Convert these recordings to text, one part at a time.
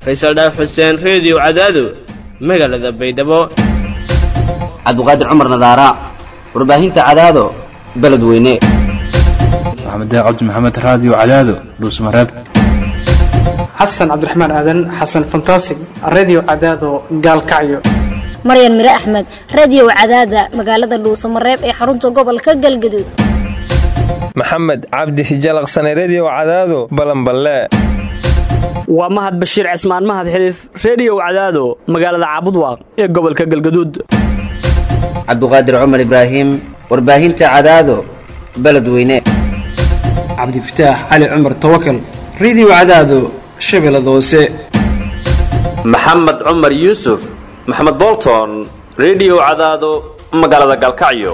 faysal dhaaf xuseen reediyo cadaado magaalada baydhabo cabdiqaadir cumar nadaara warbaahinta cadaado beledweyne maxamed cabdi maxamed raadiyo cadaado dhuusmareeb xasan cabdiraxmaan aadan xasan fantasig redio cadaado gaalkacyo maryan mire axmed radiyow cadaada magaalada dhuusamareeb ee xarunta gobolka galgaduud maxamed cabdi hijalaqsane rediyo cadaado balanballe waa mahad bashiir cismaan mahad xiliif rediyow cadaado magaalada caabudwaaq ee gobolka galgaduud cabdiqaadir cumar ibraahim warbaahinta cadaado beledweyne cabdifataax cali cumar tawakal redio cadaado shabeellada hoose maxamed cumar yuusuf maxamed bolton rediyo cadaado magaalada galkacyo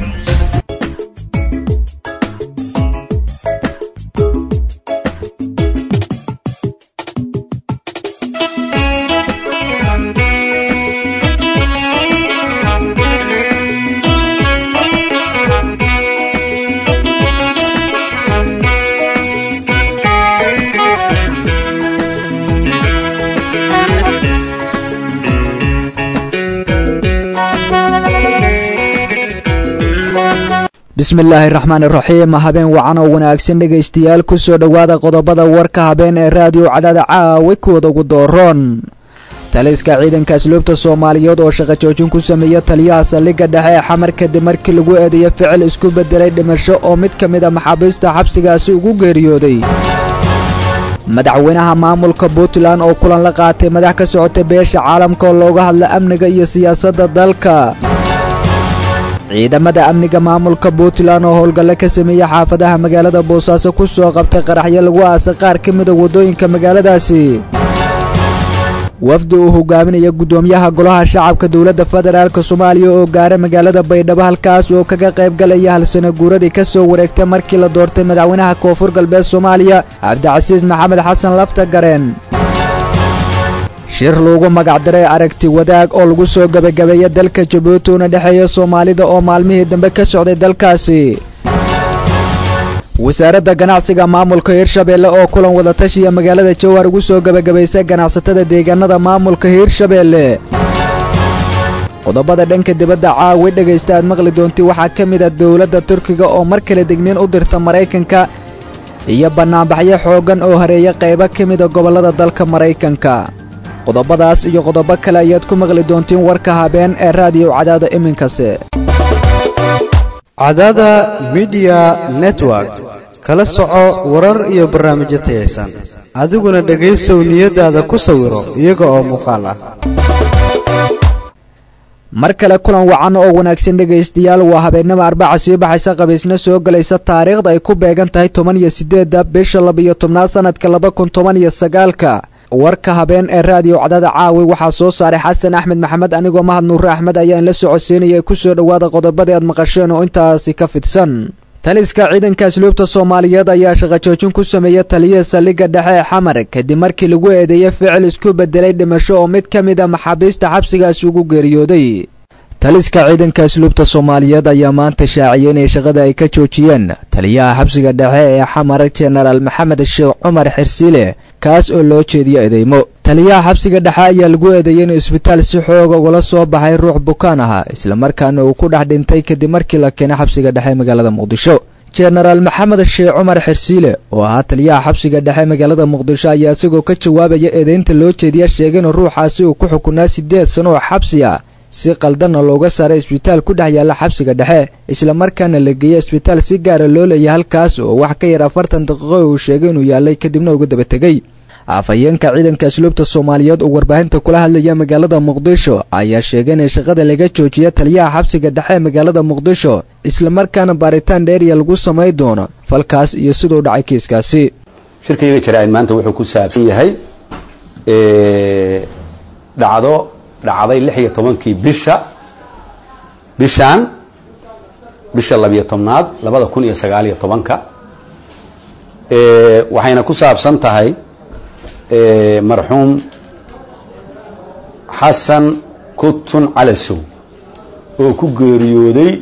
bismillaahi raxmaan iraxiim habeen wacan oo wanaagsan dhegaystayaal kusoo dhowaada qodobada warka habeen ee raadiyo cadaada caawi kuwada ugu dooroon taliska ciidanka asluubta soomaaliyeed oo shaqo joojin ku sameeya taliyaha saldhigga dhexe ee xamar kadib markii lagu eedeeya ficil isku bedelay dhimasho oo mid ka mid a maxaabiista xabsigaasi ugu geeriyooday madaxweynaha maamulka puntland oo kulan la qaatay madax ka socota beesha caalamka oo looga hadla amniga iyo siyaasadda dalka ciidamada amniga maamulka puntland oo howlgalle ka sameeyey xaafadaha magaalada boosaaso ku soo qabtay qaraxyo lagu aasay qaar ka mida waddooyinka magaaladaasi wafdi uu hogaaminaya guddoomiyaha golaha shacabka dowladda federaalk soomaaliya oo gaaray magaalada baydhabo halkaas oo kaga qayb galaya halsano guuradii ka soo wareegtay markii la doortay madaxweynaha koonfur galbeed soomaaliya cabdicasiis maxamed xasan lafta gareen shir loogu magacdaray aragti wadaag oo lagu soo gebagabeeya dalka jabuuti una dhexeeya soomaalida oo maalmihii dambe ka socday dalkaasi wasaaradda ganacsiga maamulka hirshabeelle oo kulan wadatashiya magaalada jowhar ugu soo gebagabaysay ganacsatada deegaanada maamulka hirshabeelle qodobada dhanka dibadda caawi dhegaysta aad maqli doonti waxaa ka mid a dowladda turkiga oo mar kale degniin u dirta maraykanka iyo bannaanbaxyo xooggan oo hareeya qaybo ka mida gobollada dalka maraykanka qodobadaas iyo qodobo kale ayaad ku maqli doontiin warka habeen ee raadiyo cadaada iminkase cadaada midiya network kala soco warar iyo barnaamijyo tayaysan adiguna dhegaysow niyadaada ku sawiro iyaga oo muuqaal ah mar kale kulan wacan oo wanaagsan dhegaystayaal waa habeennimo arbaca sii baxaysa qabiisna soo gelaysa taariikhda ay ku beegan tahay toban iyo sideedda bisha labiyo tobnaad sanadka laba kun toban iyo sagaalka warka habeen ee raadiyo cadaada caawi waxaa soo saaray xasan axmed maxamed anigoo mahad nuure axmed ayaa inla socodsiinaya kusoo dhowaada qodobadii aad maqasheen oo intaasi ka fidsan taliska ciidanka asluubta soomaaliyeed ayaa shaqo joojin ku sameeya taliyaha saldhigga dhexe ee xamar kadib markii lagu eedeeyay ficil isku bedelay dhimasho oo mid ka mid a maxaabiista xabsigaasi ugu geeriyooday taliska ciidanka asluubta soomaaliyeed ayaa maanta shaaciyay inay shaqada ay ka joojiyeen taliyaha xabsiga dhexe ee xamar jenaraal maxamed sheekh cumar xirsiile kaas oo loo jeediyo edeymo taliyaha xabsiga dhexe ayaa lagu eedeeyay inuu isbitaal si xooga ugala soo baxay ruux bukaan ahaa islamarkaana uu ku dhex dhintay kadib markii la keenay xabsiga dhexe magaalada muqdisho jenaraal maxamed sheekh cumar xirsiile oo ahaa taliyaha xabsiga dhexe magaalada muqdisho ayaa isagoo ka jawaabaya eedeynta loo jeediya sheegay in ruuxaasi uu ku xukunaa siddeed sano oo xabsi ah si qaldanna looga saaray isbitaal ku dhex yaalla xabsiga dhexe islamarkaana la geeyey isbitaal si gaara loo leeyay halkaas oo wax ka yar afartan daqiiqo uu sheegay inuu yaallay kadibna uga daba tegey afhayeenka ciidanka asluubta soomaaliyeed oo warbaahinta kula hadlaya magaalada muqdisho ayaa sheegay inay shaqada laga joojiya taliyaha xabsiga dhexe ee magaalada muqdisho islamarkaana baaritaan dheeriya lagu samay doono falkaas iyo siduu dhacay kiiskaasi shirkayga jaraa'id maanta wuxuu ku saabsan yahay dhacdo dhacday lix iyo tobankii bisha bishan bisha labiyo tobnaad labada kun iyo sagaaliyo tobanka waxayna ku saabsan tahay marxuum xasan kutun calasow oo ku geeriyooday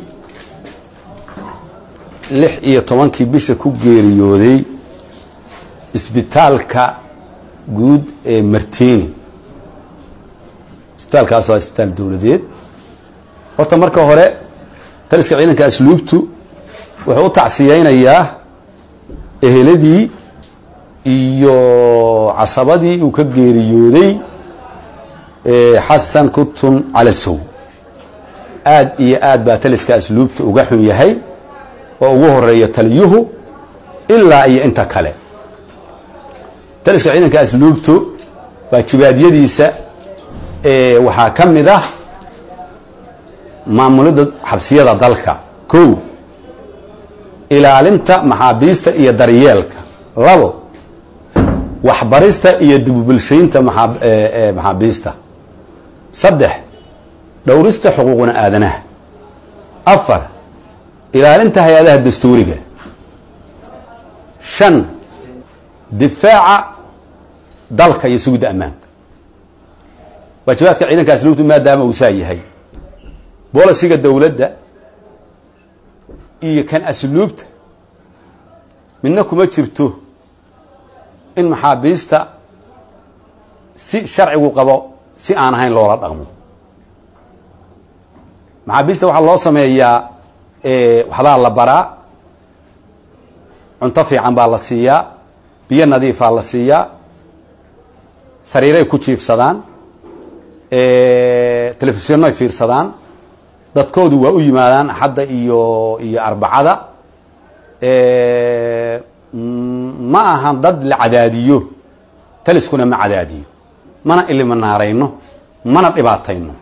lix iyo tobankii bisha ku geeriyooday isbitaalka guud ee martini isbitaalkaas waa isbitaal dowladeed horta marka hore taliska ciidanka asluubtu wuxuu u tacsiyeynayaa eheladii iyo casabadii uu ka geeriyooday xasan kutun calasow aad iyo aad baa taliska asluubta uga xun yahay oo ugu horeeya taliyuhu ilaa iyo inta kale taliska ciidanka asluubtu waajibaadyadiisa waxaa ka mid ah maamulidda xabsiyada dalka kow ilaalinta maxaabiista iyo daryeelka labo waxbarista iyo dibubulshaynta maxaabiista saddex dhowrista xuquuqna aadanaha afar ilaalinta hay-adaha dastuuriga shan difaaca dalka iyo sugidda ammaanka waajibaadka ciidanka asluubtu maadaama uu saa yahay bolisiga dowladda iyo kan asluubta midna kuma jirto in maxaabiista si sharcigu qabo si aan ahayn loola dhaqmo maxaabiista waxaa loo sameeyaa waxbaa la baraa cunto fiican baa la siiyaa biyo nadiifaa la siiyaa sariiray ku jiifsadaan telefishinnoy fiirsadaan dadkoodu waa u yimaadaan axadda iyo iyo arbacada ma ahan dad la cadaadiyo taliskuna ma cadaadiyo mana iliminaarayno mana dhibaatayno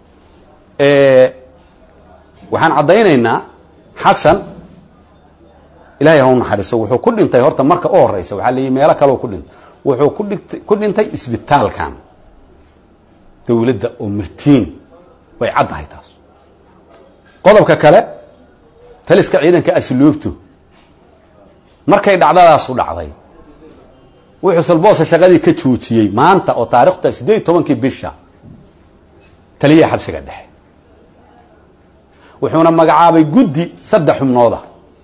waxaan caddaynaynaa xasan ilahay ha u naxariiso wuxuu ku dhintay horta marka u horeysa waxaa la yihi meelo kaleo ku dhintay wuxuu ku dhigt ku dhintay isbitaalkan dowladda oo martiini way caddahay taas qodobka kale taliska ciidanka asluubtu markay dhacdadaasu dhacday wuxuu salboosa shaqadii ka joojiyey maanta oo taarikhta siddeed iyo tobankii bisha taliyaha xabsiga dhexe wuxuuna magacaabay guddi saddex xubnooda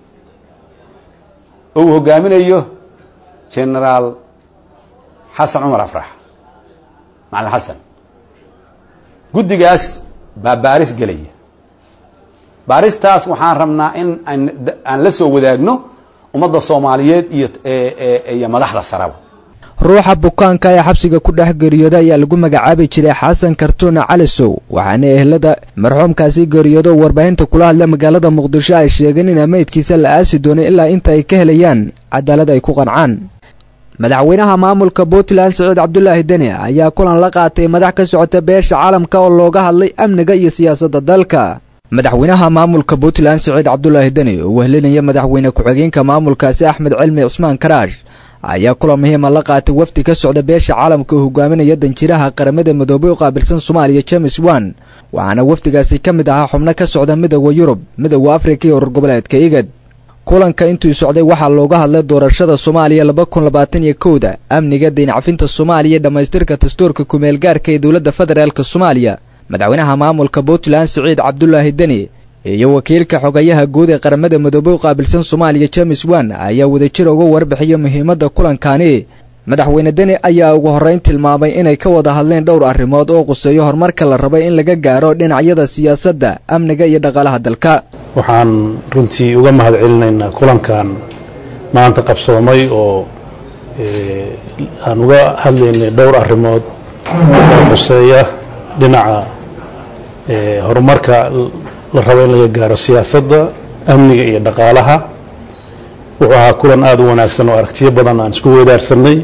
oo uu hogaaminayo genaraal xasan cumar afrax macalin xasan guddigaas baa baaris gelaya baaristaas waxaan rabnaa in aan la soo wadaagno ummadda soomaaliyeed iyo iyo madaxda saraba ruuxa bukaanka ee xabsiga ku dhex geeriyooda ayaa lagu magacaabi jiray xasan kartuuna calisow waxaana ehlada marxuumkaasi geeriyoodo warbaahinta kula hadla magaalada muqdisho ay sheegeen in meydkiisa la aasi doonay ilaa inta ay ka helayaan cadaalad ay ku qancaan madaxweynaha maamulka puntland sacuud cabdulaahi deni ayaa kulan la qaatay madax ka socota beesha caalamka oo looga hadlay amniga iyo siyaasadda dalka madaxweynaha maamulka puntland sacuud cabdulaahi deni oo wehlinaya madaxweyne ku-xigeenka maamulkaasi axmed cilmi cusmaan karaash ayaa kulan muhiima la qaatay wafdi ka socda beesha caalamka oo hogaaminaya danjiraha qaramada midoobay u qaabilsan soomaaliya james wan waxaana wafdigaasi ka mid ahaa xubno ka socda midooda yurub midooda afrika iyo urur goboleedka igad kulanka intuu socday waxaa looga hadlay doorashada soomaaliya laba kun labaatan iyo kowda amniga dayncafinta soomaaliya dhammaystirka dastuurka kumeelgaarka ee dowladda federaalk soomaaliya madaxweynaha maamulka puntland siciid cabdulaahi deni iyo wakiilka xogayaha guud ee qaramada midoobay u qaabilsan soomaaliya james wan ayaa wadajir uga warbixiya muhiimadda kulankani madaxweyne deni ayaa ugu horreyn tilmaamay inay ka wada hadleen dhowr arrimood oo quseeyo horumarka la rabay in laga gaaro dhinacyada siyaasadda amniga iyo dhaqaalaha dalka waxaan runtii uga mahad celinaynaa kulankan maanta qabsoomay oo aan uga hadlaynay dhowr arrimood oo quseeya dhinaca horumarka la rabo in laga gaaro siyaasadda amniga iyo dhaqaalaha wuxuu ahaa kulan aada u wanaagsan oo aragtiyo badan aan isku weydaarsanay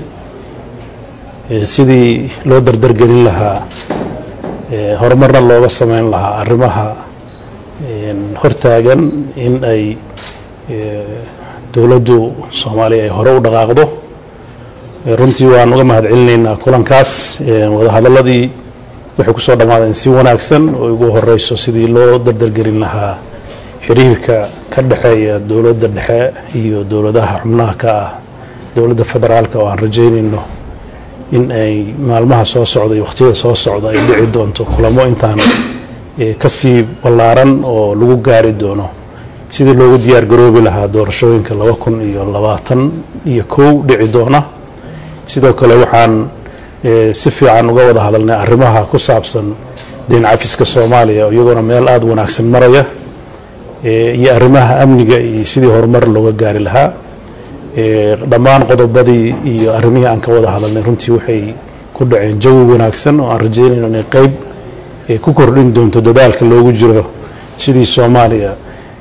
sidii loo dardargelin lahaa horumarna looga sameyn lahaa arrimaha hortaagan in ay dowladdu soomaaliya ay hore u dhaqaaqdo runtii waan uga mahad celinaynaa kulankaas wadahadaladii waxay ku soo dhammaadeen si wanaagsan oo ugu horeyso sidii loo dardargelin lahaa xiriirka ka dhexeeya dowladda dhexe iyo dowladaha xubnaha ka ah dowladda federaalka oo aan rajaynayno in ay maalmaha soo socda iyo wakhtiyada soo socda ay dhici doonto kulamo intaan kasii ballaaran oo lagu gaari doono sidii loogu diyaar garoobi lahaa doorashooyinka laba kun iyo labaatan iyo kow dhici doona sidoo kale waxaan si fiican uga wada hadalnay arrimaha ku saabsan deyn cafiska soomaaliya iyagoona meel aada wanaagsan maraya iyo arrimaha amniga iyo sidii horumar looga gaari lahaa dhammaan qodobadii iyo arrimihii aan ka wada hadalnay runtii waxay ku dhaceen jawi wanaagsan oo aan rajeynayno inay qeyb ku kordhin doonto dadaalka loogu jiro sidii soomaaliya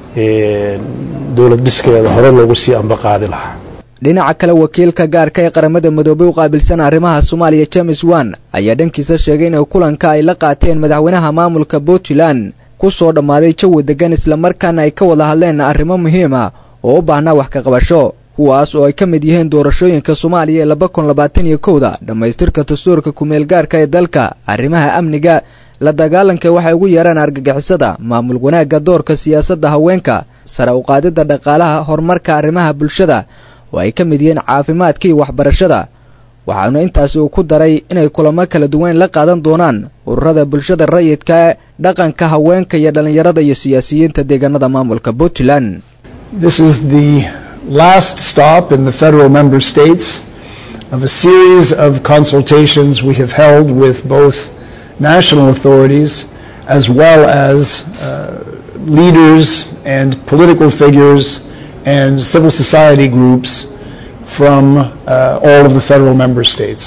dowlad dhiskeeda hore loogu sii ambaqaadi lahaa dhinaca kale wakiilka gaarka ee qaramada midoobay u qaabilsan arrimaha soomaaliya james wan ayaa dhankiisa sheegay in kulanka ay la qaateen madaxweynaha maamulka puntland ku soo dhammaaday jawi degan islamarkaana ay ka wada hadleen arrimo muhiima oo u baahnaa wax ka qabasho kuwaas oo ay ka mid yihiin doorashooyinka soomaaliya ee laba kun labaatan iyo kowda dhammaystirka dastuurka kumeel gaarka ee dalka arrimaha amniga la dagaalanka waxay ugu yeeraan argagixisada maamul wanaagga doorka siyaasadda haweenka sare u qaadidda dhaqaalaha horumarka arrimaha bulshada oo ay ka mid yihiin caafimaadka iyo waxbarashada waxaana intaasi uu ku daray inay kulamo kala duwan la qaadan doonaan ururada bulshada rayidka ee dhaqanka haweenka iyo dhallinyarada iyo siyaasiyiinta deegaanada maamulka puntland This is the last stop in the federal member states of a series of consultations we have held with both national authorities as well as uh, leaders and political figures and civil society groups from uh, all of the federal member states.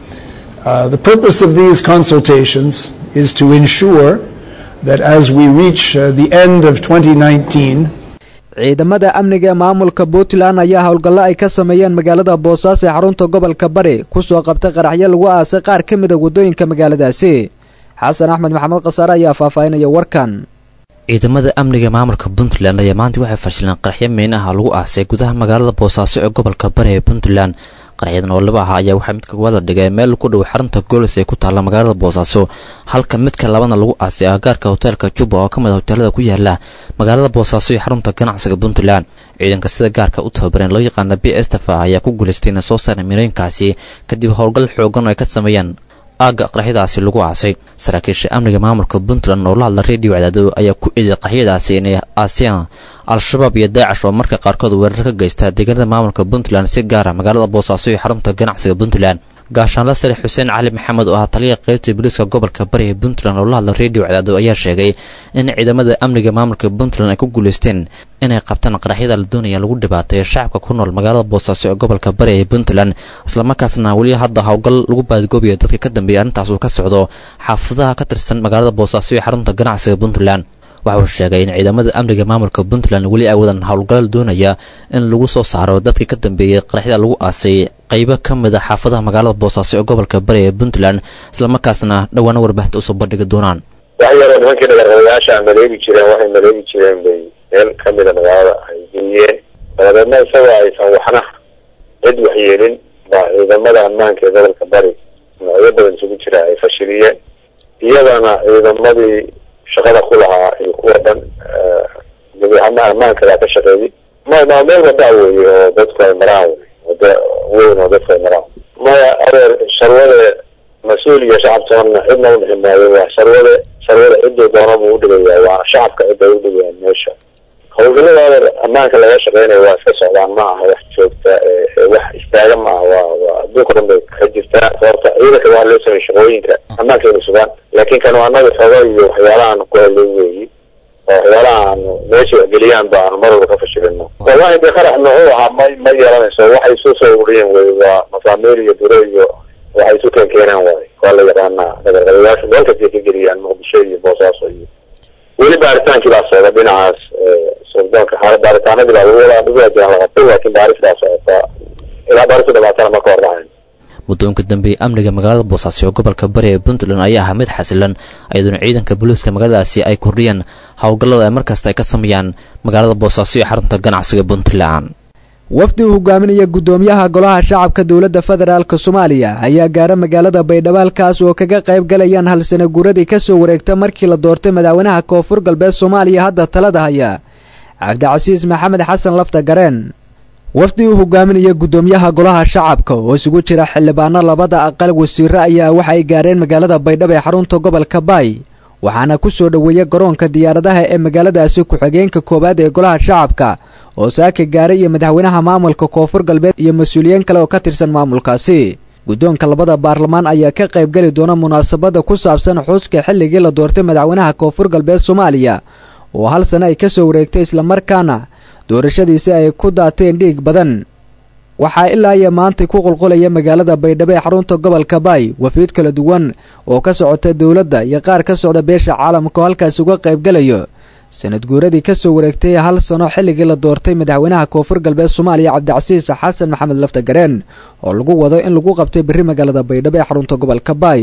Uh, the purpose of these consultations is to ensure that as we reach uh, the end of 2019, ciidamada amniga ee maamulka puntland ayaa howlgallo ay ka sameeyeen magaalada boosaaso ee xarunta gobolka bari kusoo qabtay qaraxyo lagu aasay qaar ka mid a waddooyinka magaaladaasi xasan axmed maxamed khasaare ayaa faahfaahinaya warkan ciidamada amniga maamulka puntland ayaa maanta waxay fashileen qaraxyo meyn ah lagu aasay gudaha magaalada boosaaso ee gobolka bari ee puntland qaraxyadan oo laba ah ayaa waxaa midka wada dhigay meel ku dhow xarunta goolis ee ku taalla magaalada boosaaso halka midka labana lagu aasay agagaarka hoteelka juba oo ka mid a hoteelada ku yaala magaalada boosaaso iyo xarunta ganacsiga puntland ciidanka sida gaarka u tababareen loo yaqaana b estafa ayaa ku guulaystay inay soo saareen mirooyinkaasi kadib howlgal xoogan oo ay ka sameeyeen aagga qaraxyadaasi lagu aasay saraakiisha amniga maamulka puntland oo la hadla redio cadaado ayaa ku eeday qaraxyadaasi inay aaseen al-shabaab iyo daacish oo marka qaarkood weerar ka geysta deegaanada maamulka puntland si gaara magaalada boosaaso iyo xarunta ganacsiga puntland gaashaanla sare xuseen cali maxamed oo ah taliya qaybta booliiska gobolka bari ee puntland oo la hadla redio cadaado ayaa sheegay in ciidamada amniga maamulka puntland ay ku guulaysteen inay qabtaan qaraxyada la doonaya lagu dhibaateeyo shacabka ku nool magaalada boosaaso ee gobolka bari ee puntland islamarkaasna weli hadda howlgal lagu baadigoobayo dadka ka dambeeya arrintaas uu ka socdo xaafadaha ka tirsan magaalada boosaaso iyo xarunta ganacsiga puntland waxa uu sheegay in ciidamada amniga maamulka puntland weli ay wadaan howlgalal doonaya in lagu soo saaro dadkii ka dambeeyey qaraxyada lagu aasay qaybo ka mid a xaafadaha magaalada boosaaso ee gobolka bari ee puntland islamarkaasna dhowaana warbaahinta usoo bandhigi doonaan wax yaroo nimankii dhagarqabayaasha maleegi jireen waxay maleegi jireen bay meel ka mida magaalada ay geliyeen dabadeedna isagoo aysan waxna cid waxyeelin baa ciidamada ammaanka ee gobolka bari noocyo badan isugu jira ay fashiliyeen iyadana ciidamadii shaqada ku lahaa iyo kuwa dhan gabihama ammaanka baa ka shaqeeyey ma ma meel wadaa weeye oo dadku ay maraan wey wada weyn oo dadku ay maraan maya adeer sharwade mas-uul iyo shacabtoona cidna u dhixi maayo waa sharwade sharwade ciduu doona buu udhigayaa waa shacabka cidda udhigayaan meesha howlgallada adeer ammaanka laga shaqeynayo waa iska socdaan ma aha wax joogta wax istaaga ma aha waa waa adduunka dhan bay ka jirtaa sababta ciidanka waa loo sameeyey shaqooyinka ammaanka inay sugaan laakiin kan anaga xogo iyo waxyaalahaan ku helay weeyi oo waxyaalaha aanu meesha waxgeliyaan ba aanu mar walba ka fashilino wallahi de qarax muxuu ahaa ma ma yeelanayso waxay isu soo ururiyeen wey waa masaamiir iyo duro iyo waxay isu keen keenaan waay waa la yaqaanaa dhagarqabayaashu meel kastay ka geliyaan muqdisho iyo boosaaso iyo weli baaritaankii baa socda dhinacaas suldoonka xaala baaritaanadii baa lagu wadaa lagu wajahan la qabtay laakiin baaris baa socota ilaa baaristu dhamaatana ma ka hor dhacayn muddoonka dambe amniga magaalada boosaaso ee gobolka bari ee puntland ayaa ahaa mid xasilan iyadoona ciidanka booliiska magaaladaasi ay kordhiyeen howlgallada ay markasta ay ka sameeyaan magaalada boosaaso iyo xarunta ganacsiga puntland wafdi uu hogaaminaya guddoomiyaha golaha shacabka dowladda federaalk soomaaliya ayaa gaara magaalada baydhabo halkaas oo kaga qayb galayaan hal sana guuradii ka soo wareegta markii la doortay madaxweynaha koonfur galbeed soomaaliya hadda talada haya cabdicasiis maxamed xasan lafta gareen wafdi uu hogaaminaya guddoomiyaha golaha shacabka oo isugu jira xildhibaano labada aqal wasiiro ayaa waxa ay gaareen magaalada baydhabo ee xarunta gobolka baay waxaana ku soo dhoweeya garoonka diyaaradaha ee magaaladaasi ku-xigeenka koowaad ee golaha shacabka oo saaka gaaray iyo madaxweynaha maamulka koonfur galbeed iyo mas-uuliyiin kale oo ka tirsan maamulkaasi guddoonka labada baarlamaan ayaa ka qaybgeli doona munaasabadda ku saabsan xuska xilligii la doortay madaxweynaha koonfur galbeed soomaaliya oo hal sano ay ka soo wareegtay islamarkaana doorashadiisi ay ku daateen dhiig badan waxaa ilaa iyo maantay ku qulqulaya magaalada baydhabo ee xarunta gobolka baay wafiid kala duwan oo ka socota dowladda iyo qaar ka socda beesha caalamka oo halkaas uga qaybgalayo sanad guuradii ka soo wareegtay hal sano xilligii la doortay madaxweynaha koonfur galbeed soomaaliya cabdicasiis xasan maxamed laftagareen oo lagu wado in lagu qabtay berri magaalada baydhabo ee xarunta gobolka baay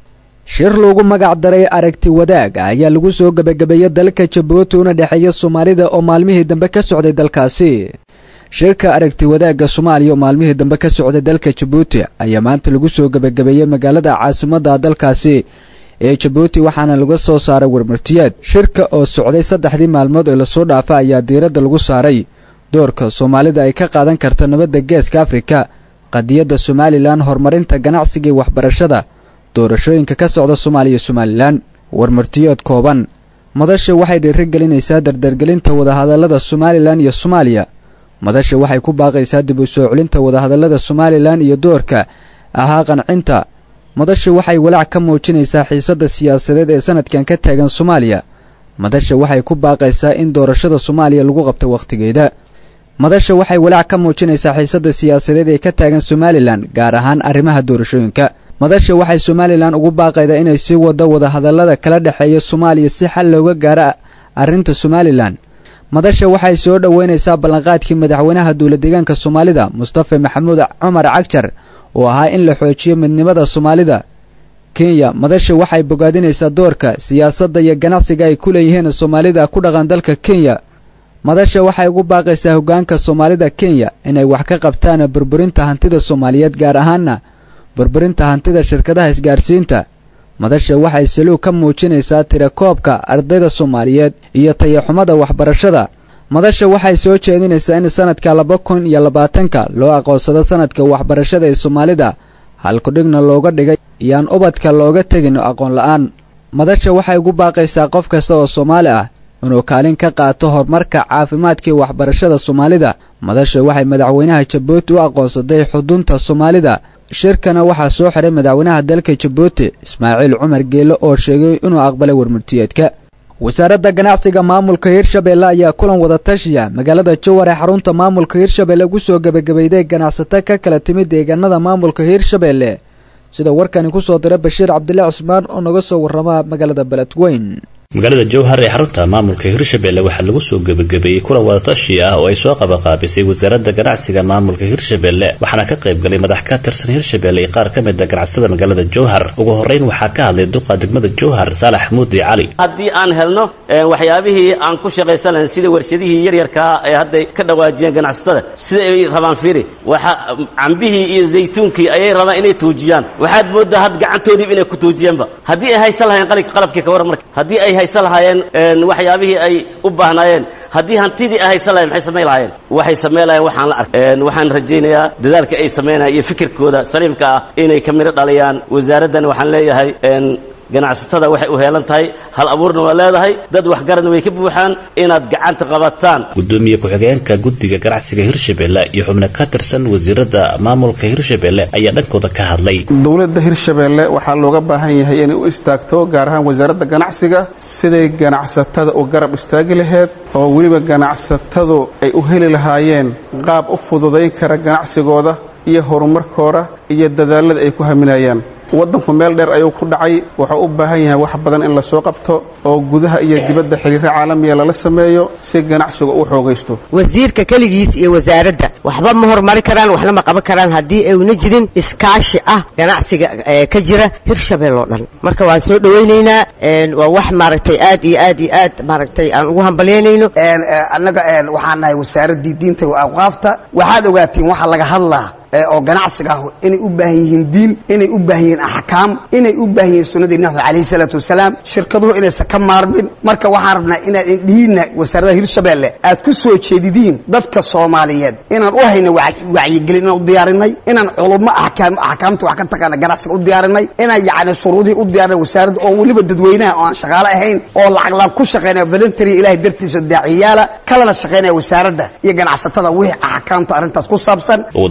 shir loogu magac daray aragti wadaag ayaa lagu soo gebagabeeyey dalka jabuuti una dhexeeya soomaalida oo maalmihii dambe ka socday dalkaasi shirka aragti wadaagga soomaaliya oo maalmihii dambe ka socday dalka jabuuti ayaa maanta lagu soo gebagabeeyey magaalada caasimadda dalkaasi ee jabuuti waxaana laga soo saaray warmartiyeed shirka oo socday saddexdii maalmood ee lasoo dhaafa ayaa diiradda lagu saaray doorka soomaalida ay ka qaadan karta nabadda geeska afrika qadiyadda somalilan horumarinta ganacsiga iyo waxbarashada doorashooyinka ka socda soomaaliya iyo somalilan warmartiyeed kooban madasha waxay dhiirigelinaysaa dardargelinta wadahadallada somalilan iyo soomaaliya madasha waxay ku baaqaysaa dib u soo celinta wadahadallada somalilan iyo doorka ahaa qancinta madasha waxay walaac ka muujinaysaa xiisadda siyaasadeed ee sanadkan ka taagan soomaaliya madasha waxay ku baaqaysaa in doorashada soomaaliya lagu qabto wakhtigeeda madasha waxay walaac ka muujinaysaa xiisadda siyaasadeed ee ka taagan somalilan gaar ahaan arrimaha doorashooyinka madasha waxay somalilan ugu baaqaydaa inay sii wado wadahadallada kala dhexeeya soomaaliya si xal looga gaaro arrinta somalilan madasha waxay soo dhoweynaysaa ballanqaadkii madaxweynaha dowladdeegaanka soomaalida mustafa maxamuud cumar cagjar oo ahaa in la xoojiyo midnimada soomaalida kenya madasha waxay bogaadinaysaa doorka siyaasadda iyo ganacsiga ay ku leeyihiin soomaalida ku dhaqan dalka kenya madasha waxay ugu baaqaysaa hoggaanka soomaalida kenya inay wax ka qabtaan burburinta hantida soomaaliyeed gaar ahaana burburinta hantida shirkadaha isgaarsiinta madasha waxay saluug ka muujinaysaa tirakoobka ardayda soomaaliyeed iyo tayaxumada waxbarashada madasha waxay soo jeedinaysaa in sanadka laba kun iyo labaatanka loo aqoonsado sanadka waxbarashada ee soomaalida halkudhigna looga dhigay iyaan ubadka looga tegin aqoon la-aan madasha waxay ugu baaqaysaa qof kasta oo soomaali ah inuu kaalin ka qaato horumarka caafimaadkii waxbarashada soomaalida madasha waxay madaxweynaha jabuuti u aqoonsaday xudunta soomaalida shirkana waxaa soo xiray madaxweynaha dalka jabuuti ismaaciil cumar geele oo sheegay inuu aqbalay warmurtiyeedka wasaaradda ganacsiga maamulka hirshabeelle ayaa kulan wadatashiya magaalada jowar ee xarunta maamulka hirshabeelle ugu soo gebagabayday ganacsato ka kala timid deegaanada maamulka hirshabeelle sida warkani ku soo diray bashiir cabdilaahi cusmaan oo naga soo warrama magaalada beledweyn magaalada jowhar ee xarunta maamulka hirshabelle waxaa lagu soo gebagabeeyey kulan wadatashi ah oo ay soo qabanqaabisay wasaaradda ganacsiga maamulka hirshabelle waxaana ka qayb galay madax ka tirsan hirshabelle iyo qaar ka mid a ganacsatada magaalada jowhar ugu horreyn waxaa ka hadlay duqa degmada jowhar saalax muudi cali haddii aan helno waxyaabihii aan ku shaqaysan lahayn sida warshadihii yaryarkaa ee hadday ka dhawaajiyeen ganacsatada sida ay rabaan fiiri waxa cambihii iyo zaytuunkii ayay rabaan inay tuujiyaan waxaad mooddaa had gacantoodiiba inay ku tuujiyeenba haddii ay haysan lahayn qalabkii ka warran marka haddii ay haysan lahaayeen waxyaabihii ay u baahnaayeen haddii hantidii ay haysan lahayen maxay samayn lahaayeen waxay samayn lahayeen waxaan la arkay waxaan rajaynayaa dadaalka ay samaynayaan iyo fikirkooda saliimka ah inay ka midho dhaliyaan wasaaraddan waxaan leeyahay ganacsatada waxay u heelan tahay hal abuurna waa leedahay dad waxgaradna way ka buuxaan inaad gacanta qabataan gudoomiye ku-xigeenka guddiga ganacsiga hirshabelle iyo xubno ka tirsan wasiirada maamulka hirshabelle ayaa dhankooda ka hadlay dowladda hirshabelle waxaa looga baahan yahay inay u istaagto gaar ahaan wasaaradda ganacsiga siday ganacsatada u garab istaagi laheyd oo weliba ganacsatadu ay u heli lahaayeen qaab u fududayn kara ganacsigooda iyo horumarkooda iyo dadaalada ay ku haminayaan waddanku meel dheer ayuu ku dhacay wuxuu u baahan yahay wax badan in la soo qabto oo gudaha iyo dibadda xiriiro caalamiya lala sameeyo si ganacsiga u xoogaysto wasiirka keligiis iyo wasaaradda waxba ma horumari karaan waxna ma qaban karaan haddii ayna jirin iskaashi ah ganacsiga ka jira hirshabelle oo dhan marka waan soo dhowaynaynaa waa wax maaragtay aad iyo aad iyo aad maaragtay aan ugu hambalyaynayno annaga waxaan nahay wasaaraddii diinta wa awqaafta waxaad ogaatiin waxa laga hadlaa oo ganacsiga ah inay u baahan yihiin diin inay u baahan yihiin axkaam inay u baahan yihiin sunnadii nabi calayhi salaatu wasalaam shirkaduhu inaysan ka maarmin marka waxaan rabnaa inaad indhihiinna wasaaradda hirshabelle aad ku soo jeedidiin dadka soomaaliyeed inaan u hayna wacyigelin inaan u diyaarinay inaan culummo axkaam axkaamta wax ka taqaana ganacsiga u diyaarinay inaan yacni shuruudihii u diyaarinay wasaaradda oo weliba dadweynaha oo aan shaqaale ahayn oo lacag laan ku shaqaynaya voluntary ilahay dartiisa daaciyaala kalena shaqaynaya wasaaradda iyo ganacsatada wixii axkaamta arrintaas ku saabsan ugu dambeyn waxaa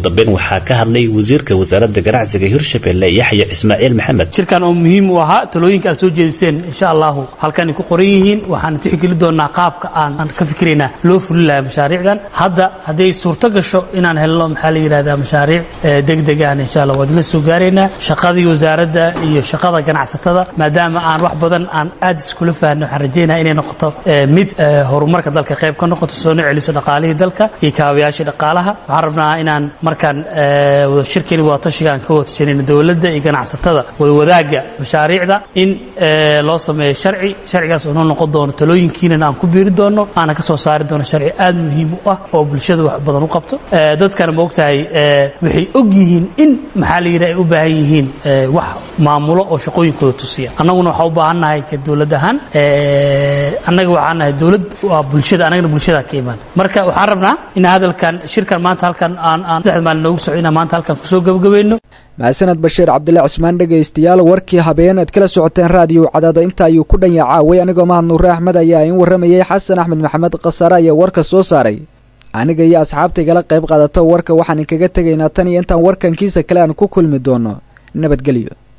waxaa ka hadlay wasiirka wasaaradda ganacsiga hirshabelle yaxya ismaaciil maxamed shirkan oo muhiim u ahaa talooyinka aad soo jeediseen insha allahu halkanay ku qoran yihiin waxaan tixgeli doonaa qaabka aan aan ka fikiraynaa loo fulin lahaa mashaariicdan hadda hadday suurto gasho inaan helno maxaa la yidhahdaa mashaariic degdeg aan insha allah waad la soo gaaraynaa shaqadii wasaaradda iyo shaqada ganacsatada maadaama aan wax badan aan aad iskula fahanno waxaan rajaynaa inay noqoto mid horumarka dalka qayb ka noqoto soo celiso dhaqaalihii dalka iyo kaabayaashii dhaqaalaha waxaan rabnaa inaan markaan shirkani wadatashiga aan ka wadatashanayno dowladda iyo ganacsatada wadawadaagga mashaariicda in loo sameeyo sharci sharcigaas oo noo noqon doono talooyinkiinan aan ku biiri doono aana ka soo saari doono sharci aad muhiim u ah oo bulshada wax badan u qabto dadkana ma ogtahay waxay og yihiin in maxaa la yidhi ay u baahan yihiin wax maamulo oo shaqooyinkooda tusiya annaguna waxaa u baahan nahay ka dowlad ahaan annaga waxaan nahay dowlad waa bulshada annagana bulshada ka imaan marka waxaan rabnaa in hadalkan shirkan maanta halkan aan aan saddexda maalin noogu soco inaan maanta halkan kusoo gabagabayno mahadsaned bashiir cabdille cusmaan dhegaystayaal warkii habeen aad kala socoteen raadiyo cadaado inta ayuu ku dhan yacaaway anigoo mahad nuure axmed ayaa in warramayay xasan axmed maxamed khasare ayaa warka soo saaray aniga iyo asxaabta igala qayb qaadata warka waxaan inkaga tegaynaa tan iyo intaan warkankiisa kale aan ku kulmi doono nabadgelyo